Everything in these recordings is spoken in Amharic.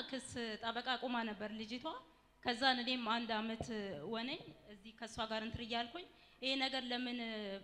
ክስ ጠበቃ ቁማ ነበር ልጅቷ። ከዛን እኔም አንድ አመት ወነኝ እዚህ ከእሷ ጋር እንትር እያልኩኝ ይሄ ነገር ለምን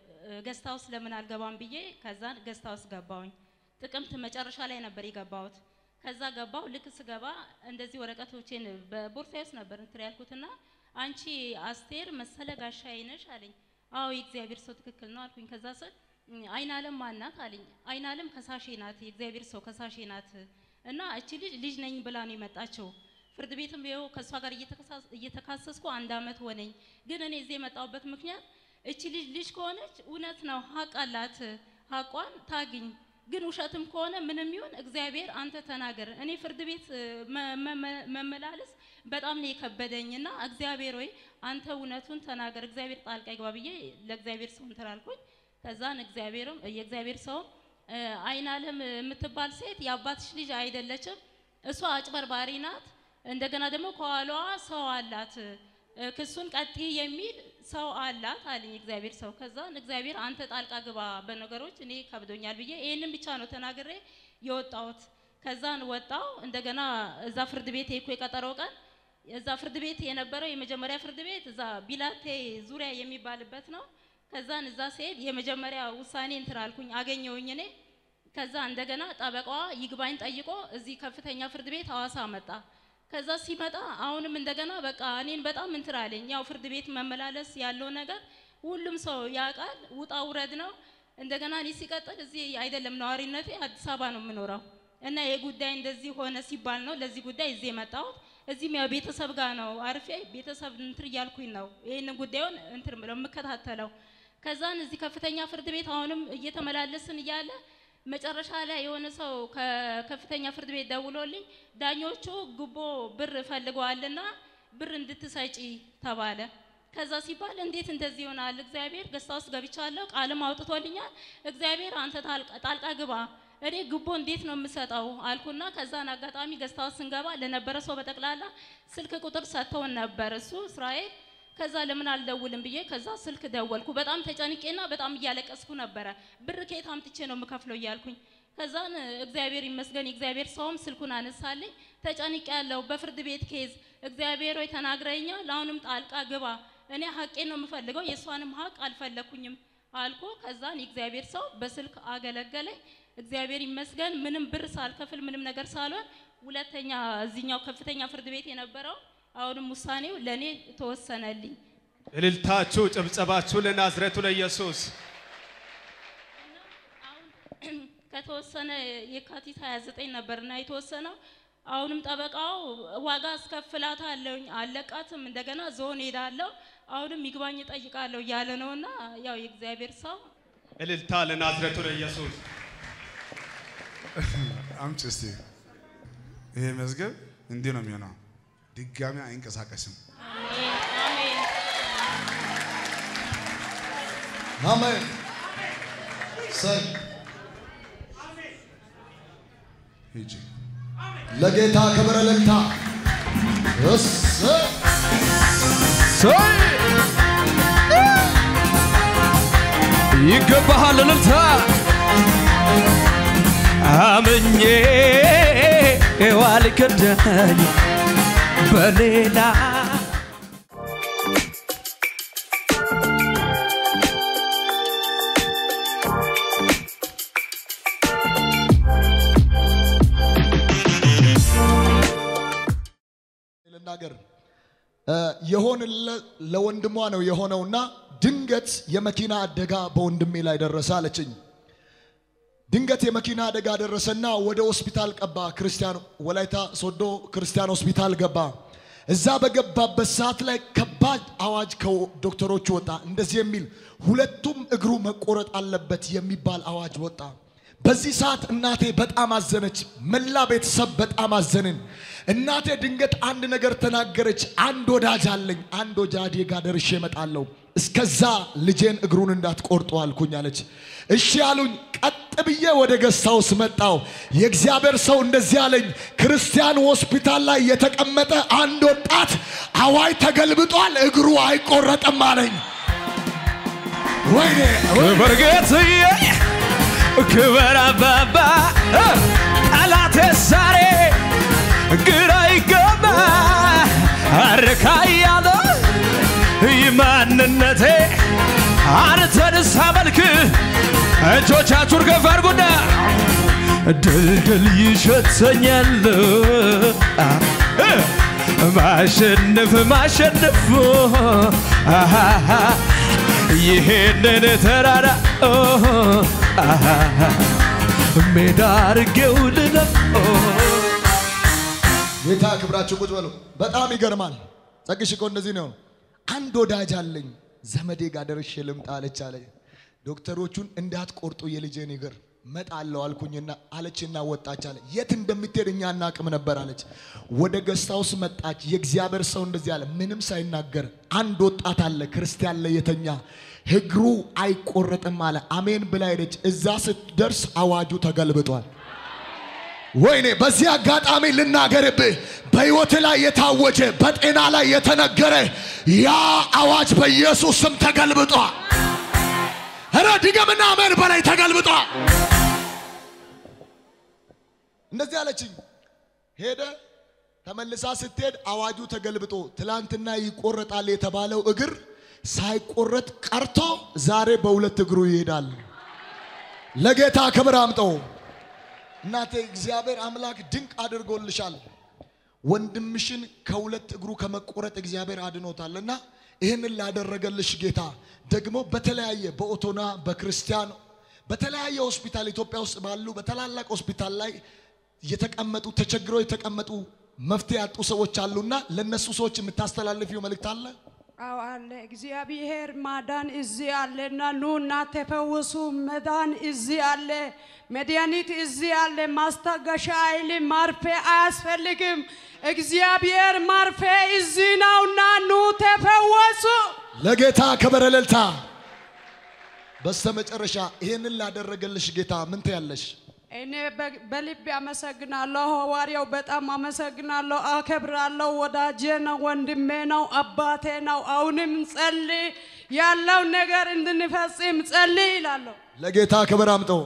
ገስት ሀውስ ለምን አልገባም ብዬ ከዛን ገስት ሀውስ ገባሁኝ። ጥቅምት መጨረሻ ላይ ነበር የገባሁት። ከዛ ገባሁ። ልክ ስገባ እንደዚህ ወረቀቶቼን በቦርሳዬ ውስጥ ነበር እንትር ያልኩትና አንቺ አስቴር መሰለ ጋሻዬ ነሽ አለኝ። አዎ የእግዚአብሔር ሰው ትክክል ነው አልኩኝ። ከዛ ስል አይን አለም ማናት አለኝ። አይን አለም ከሳሼ ናት፣ የእግዚአብሔር ሰው ከሳሼ ናት እና እቺ ልጅ ልጅ ነኝ ብላ ነው የመጣችው። ፍርድ ቤትም ይኸው ከእሷ ጋር እየተከሳስ- እየተካሰስኩ አንድ አመት ሆነኝ። ግን እኔ እዚህ የመጣሁበት ምክንያት እቺ ልጅ ልጅ ከሆነች እውነት ነው ሀቅ አላት፣ ሀቋን ታግኝ። ግን ውሸትም ከሆነ ምንም ይሁን እግዚአብሔር አንተ ተናገር። እኔ ፍርድ ቤት እ፣ መ- መ- መመላለስ በጣም ነው የከበደኝና እግዚአብሔር ወይ አንተ እውነቱን ተናገር፣ እግዚአብሔር ጣልቃ ይግባ ብዬ ለእግዚአብሔር ሰው እንትን አልኩኝ። ከዛን እግዚአብሔርም የእግዚአብሔር ሰው አይን አለም የምትባል ሴት የአባትሽ ልጅ አይደለችም፣ እሷ አጭበርባሪ ናት። እንደገና ደግሞ ከኋላዋ ሰው አላት፣ እ፣ ክሱን ቀጥ የሚል ሰው አላት አለኝ እግዚአብሔር ሰው። ከዛን እግዚአብሔር አንተ ጣልቃ ግባ በነገሮች እኔ ከብዶኛል ብዬ ይህንን ብቻ ነው ተናግሬ የወጣሁት። ከዛን ወጣው እንደገና እዛ ፍርድ ቤት ሄድኩ የቀጠሮ ቀን እዛ ፍርድ ቤት የነበረው የመጀመሪያ ፍርድ ቤት እዛ ቢላቴ ዙሪያ የሚባልበት ነው። ከዛን እዛ ስሄድ የመጀመሪያ ውሳኔ እንትን አልኩኝ አገኘውኝ እኔ። ከዛ እንደገና ጠበቃዋ ይግባኝ ጠይቆ እዚህ ከፍተኛ ፍርድ ቤት ሐዋሳ መጣ። ከዛ ሲመጣ አሁንም እንደገና በቃ እኔን በጣም እንትን አለኝ። ያው ፍርድ ቤት መመላለስ ያለው ነገር ሁሉም ሰው ያውቃል፣ ውጣ ውረድ ነው። እንደገና እኔ ሲቀጥል እዚህ አይደለም ነዋሪነቴ አዲስ አበባ ነው የምኖረው እና የጉዳይ እንደዚህ ሆነ ሲባል ነው ለዚህ ጉዳይ እዚህ የመጣሁት። እዚህም ያው ቤተሰብ ጋር ነው አርፌ ቤተሰብ እንትን እያልኩኝ ነው ይህንን ጉዳዩን እንትን ብለው የምከታተለው። ከዛን እዚህ ከፍተኛ ፍርድ ቤት አሁንም እየተመላለስን እያለ መጨረሻ ላይ የሆነ ሰው ከከፍተኛ ፍርድ ቤት ደውሎልኝ ዳኞቹ ጉቦ ብር ፈልገዋልና ብር እንድትሰጪ ተባለ። ከዛ ሲባል እንዴት እንደዚህ ይሆናል? እግዚአብሔር ገስታ ውስጥ ገብቻለሁ፣ ቃልም አውጥቶልኛል። እግዚአብሔር አንተ ታልቃ- ጣልቃ ግባ፣ እኔ ጉቦ እንዴት ነው የምሰጠው አልኩና ከዛን አጋጣሚ ገስታ ውስጥ ስንገባ ለነበረ ሰው በጠቅላላ ስልክ ቁጥር ሰጥተውን ነበር እሱ እስራኤል ከዛ ለምን አልደውልም ብዬ ከዛ ስልክ ደወልኩ። በጣም ተጨንቄና በጣም እያለቀስኩ ነበረ። ብር ከየት አምጥቼ ነው የምከፍለው እያልኩኝ። ከዛን እግዚአብሔር ይመስገን የእግዚአብሔር ሰውም ስልኩን አነሳልኝ። ተጨንቄ ያለው በፍርድ ቤት ኬዝ እግዚአብሔር ሆይ ተናግረኛል፣ አሁንም ጣልቃ ግባ። እኔ ሀቄን ነው የምፈልገው፣ የእሷንም ሀቅ አልፈለኩኝም አልኩ። ከዛን የእግዚአብሔር ሰው በስልክ አገለገለኝ። እግዚአብሔር ይመስገን ምንም ብር ሳልከፍል ምንም ነገር ሳልሆን ሁለተኛ እዚኛው ከፍተኛ ፍርድ ቤት የነበረው አሁንም ውሳኔው ለእኔ ተወሰነልኝ። እልልታችሁ ጭብጨባችሁ ለናዝሬቱ ለኢየሱስ አሁን ከተወሰነ የካቲት 29 ነበርና የተወሰነው አሁንም ጠበቃው ዋጋ አስከፍላት አለውኝ አለቃትም እንደገና ዞን ሄዳለሁ አሁንም ይግባኝ እጠይቃለሁ እያለ ነውና ያው የእግዚአብሔር ሰው እልልታ ለናዝሬቱ ለኢየሱስ አምጪ እስቲ። ይሄ መዝገብ እንዲህ ነው የሚሆነው። ድጋሚ አይንቀሳቀስም። አሜን አሜን። ሰይ ሂጂ። ለጌታ ክብር እልልታ። እሰይ ይገባሃል እልልታ አምኜ ዋልክዳኝ በሌላ ልናገር እ የሆን ለወንድሟ ነው የሆነውና ድንገት የመኪና አደጋ በወንድሜ ላይ ደረሰ አለችኝ። ድንገት የመኪና አደጋ ደረሰና ወደ ሆስፒታል ቀባ። ክርስቲያን ወላይታ ሶዶ ክርስቲያን ሆስፒታል ገባ። እዛ በገባበት ሰዓት ላይ ከባድ አዋጅ ከዶክተሮቹ ወጣ። እንደዚህ የሚል ሁለቱም እግሩ መቆረጥ አለበት የሚባል አዋጅ ወጣ። በዚህ ሰዓት እናቴ በጣም አዘነች። መላ ቤተሰብ በጣም አዘንን። እናቴ ድንገት አንድ ነገር ተናገረች። አንድ ወዳጅ አለኝ፣ አንድ ወዳጄ ጋር ደርሼ እመጣለሁ። እስከዛ ልጄን እግሩን እንዳትቆርጡ አልኩኝ አለች። እሺ አሉኝ። ቀጥ ብዬ ወደ ገስታውስ መጣው። የእግዚአብሔር ሰው እንደዚህ አለኝ፣ ክርስቲያን ሆስፒታል ላይ የተቀመጠ አንድ ወጣት አዋጅ ተገልብጧል፣ እግሩ አይቆረጥም አለኝ። ወይኔ ክብር ጌትዬ ክብር አባባ ጠላቴ ዛሬ ግራ አልነካ እያለ ማንነቴ አንተን ሳመልክ እጆቻችሁን ከፍ አድርጉና ድልድል ይሸተኛል ማሸነፍ ማሸነፍ አሃሃ ይሄንን ተራራ አሃሃ ሜዳ አርጌው ልለው ጌታ ክብራችሁ ቁጭ በሉ። በጣም ይገርማል። ጸግሽ እኮ እንደዚህ ነው። አንድ ወዳጅ አለኝ ዘመዴ ጋር ደርሼ ልምጣ አለች አለ። ዶክተሮቹን እንዳትቆርጡ የልጄን እግር መጣለው አልኩኝና አለችና ወጣች አለ። የት እንደምትሄድ እኛ አናቅም ነበር አለች። ወደ ገስታውስ መጣች። የእግዚአብሔር ሰው እንደዚህ አለ፣ ምንም ሳይናገር አንድ ወጣት አለ ክርስቲያን ላይ የተኛ እግሩ አይቆረጥም አለ። አሜን ብላ ሄደች። እዛ ስትደርስ አዋጁ ተገልብጧል። ወይኔ በዚህ አጋጣሚ ልናገርብህ፣ በሕይወት ላይ የታወጀ በጤና ላይ የተነገረ ያ አዋጅ በኢየሱስ ስም ተገልብጧል። ኧረ ድገምና አሜን በላይ ተገልብጧል። እንደዚህ አለችኝ። ሄደ ተመልሳ ስትሄድ አዋጁ ተገልብጦ ትላንትና ይቆረጣል የተባለው እግር ሳይቆረጥ ቀርቶ ዛሬ በሁለት እግሩ ይሄዳል። ለጌታ ክብር አምጠው። እናቴ እግዚአብሔር አምላክ ድንቅ አድርጎልሻል። ወንድምሽን ከሁለት እግሩ ከመቆረጥ እግዚአብሔር አድኖታልና ይህንን ላደረገልሽ ጌታ ደግሞ በተለያየ በኦቶና በክርስቲያን በተለያየ ሆስፒታል ኢትዮጵያ ውስጥ ባሉ በታላላቅ ሆስፒታል ላይ የተቀመጡ ተቸግረው የተቀመጡ መፍትሄ ያጡ ሰዎች አሉና ለነሱ ሰዎች የምታስተላልፊው መልእክት አለ? አዎ አለ። እግዚአብሔር ማዳን እዚህ አለና ኑና ተፈወሱ። መዳን እዚህ አለ። መድኃኒት እዚህ አለ። ማስታገሻ አይል ማርፌ አያስፈልግም። እግዚአብሔር ማርፌ እዚህ ነውና ኑ ተፈወሱ። ለጌታ ክብር እልልታ። በስተመጨረሻ ይህንን ላደረገልሽ ጌታ ምን ትያለሽ? እኔ በ- በልቤ አመሰግናለሁ። ሐዋርያው በጣም አመሰግናለሁ፣ አከብራለሁ። ወዳጄ ነው፣ ወንድሜ ነው፣ አባቴ ነው። አሁንም ጸልይ፣ ያለው ነገር እንድንፈጽም ጸልይ ይላለሁ። ለጌታ ክብር አምጠው።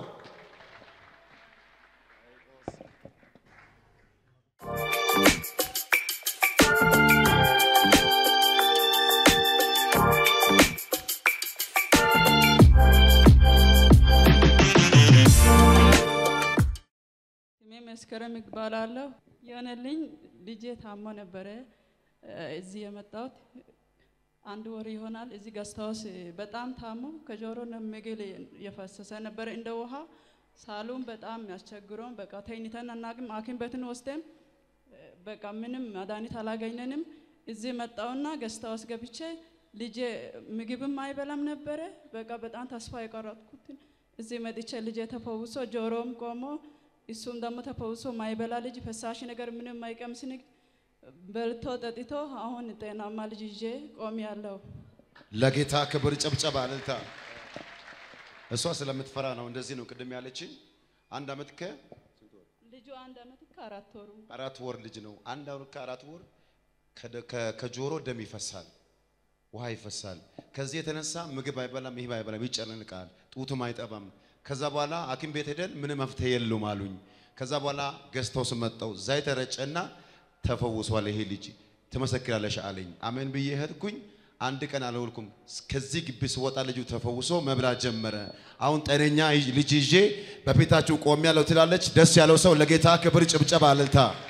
ስሜ መስከረም እባላለሁ። የሆነልኝ ልጄ ታሞ ነበረ እ፣ እዚህ የመጣሁት አንድ ወር ይሆናል። እዚህ ገስታውስ በጣም ታሞ ከጆሮ ነው ምግል የፈሰሰ ነበረ እንደ ውሃ ሳሉን በጣም ያስቸግሮን በቃ ተኝተን አናቅም። ሐኪም ቤትን ወስደን እ፣ በቃ ምንም መድኃኒት አላገኘንም። እዚህ መጣውና ገስታውስ ገብቼ ልጄ ምግብም አይበላም ነበረ። በቃ በጣም ተስፋ የቆረጥኩትን እዚህ መጥቼ ልጄ ተፈውሶ ጆሮም ቆሞ እሱም ደግሞ ተፈውሶ ማይበላ ልጅ ፈሳሽ ነገር ምንም ማይቀምስ ንግ በልቶ ጠጥቶ አሁን ጤናማ ልጅ ይዤ ቆም ያለው ለጌታ ክብር ጨብጨባ እልልታ። እሷ ስለምትፈራ ነው እንደዚህ ነው ቅድም ያለችኝ። አንድ አመት ልጁ አንድ አመት ከአራት ወሩ ከአራት ወር ልጅ ነው። አንድ አመት ከአራት ወር ከደ- ከ- ከጆሮ ደም ይፈሳል፣ ውሃ ይፈሳል። ከዚህ የተነሳ ምግብ አይበላም፣ ይህ አይበላም፣ ይጨነቃል፣ ጡትም አይጠባም። ከዛ በኋላ ሐኪም ቤት ሄደን ምንም መፍትሄ የለውም አሉኝ። ከዛ በኋላ ገዝተው ስመጣው ዘይት ተረጨና ተፈውሷል ይሄ ልጅ ትመሰክራለሽ አለኝ። አሜን ብዬ ሄድኩኝ። አንድ ቀን አልወልኩም። ከዚህ ግቢ ስወጣ ልጁ ተፈውሶ መብላት ጀመረ። አሁን ጤነኛ ልጅ ይዤ በፊታችሁ ቆሜያለሁ ትላለች። ደስ ያለው ሰው ለጌታ ክብር ጭብጨባ እልልታ